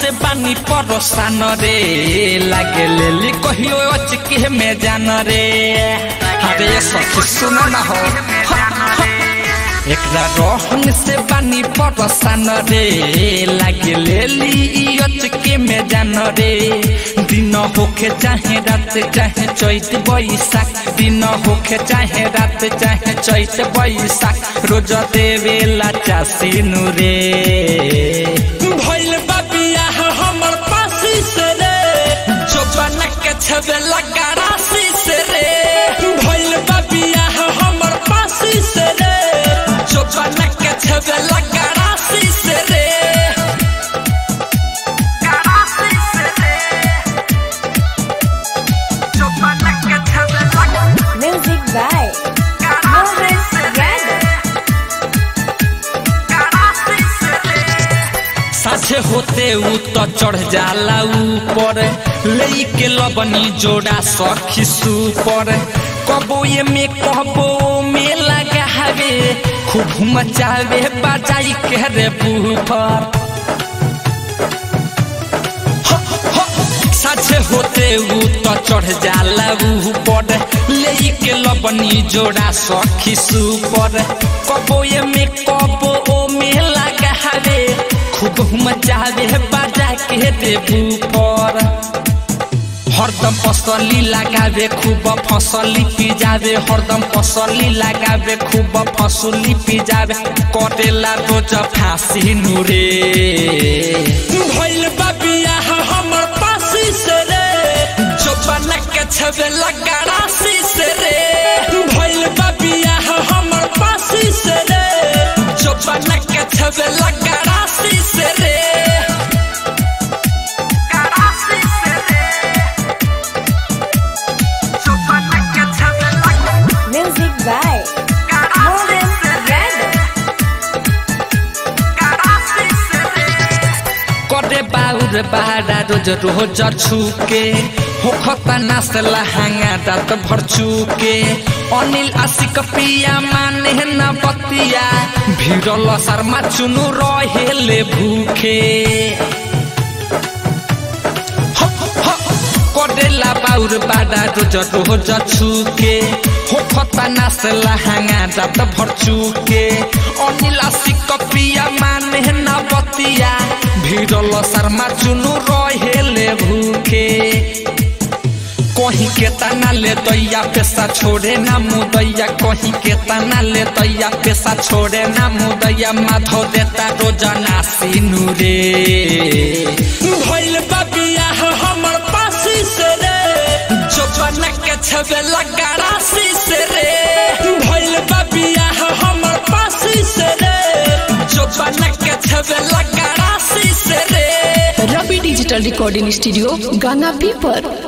से बानी परोसान रे लागे लेली कहियो अचके में जान रे अरे सखी सुन न हो एकरा रोहन से बानी परोसान रे लागे लेली अचके में जान रे दिन होखे चाहे रात चाहे चैत बैसाख दिन होखे चाहे रात चाहे चैत बैसाख रोज देवेला चासीनु रे भइल बा बियाह हमर पासी से रे जोबन के छबे लगा राशि से रे भइल बा बियाह हमर पासी से रे जोबन के छबे लगा राशि से रे Music by Mohan Yadav. साझे होते ऊ तो चढ़ जाला ऊपर ले के लबनी जोड़ा सखी सुपर कबो ये में कबो में लगा हवे खूब मचावे बजाई के रे बूफर साझे होते ऊ तो चढ़ जाला ऊपर ले के लबनी जोड़ा सखी सुपर कबो ये में कबो ओ में लगा हवे खूब मचावे बाजा के देबू पर हरदम फसली लगावे खूब फसली पिजावे हरदम फसली लगावे खूब फसली पिजावे कटेला रोज फांसी नुरे भइल बा बियाह हमर पासी से रे जोबन के छबे लगा राशि से रे भइल बा बियाह हमर पासी से रे जोबन के छबे लगा राशि से रे Music by Mohan Yadav. करे बाउर बाड़ा रोज रोज छुके होखता नास लहंगा रात भर चुके अनिल आशिक पिया माने न बतिया भिड़ल शर्मा चुनु रहेले भूखे करेला बाउर बाड़ा रोज रोज छुके होखता नास लहंगा रात भर चुके अनिल आशिक पिया माने न बतिया भिड़ल शर्मा चुनु रहेले भूखे कहीं के तना ले दैया पैसा छोड़े ना मुदैया कहीं के तना ले दैया पैसा छोड़े ना मुदैया माधो देता रोजाना सीनू रे भइल बा बियाह हमर पासी से रे जोबन के छबे लगा राशि से रे भइल बा बियाह हमर पासी से रे जोबन के छबे लगा राशि से रे रवि डिजिटल रिकॉर्डिंग स्टूडियो गाना पीपर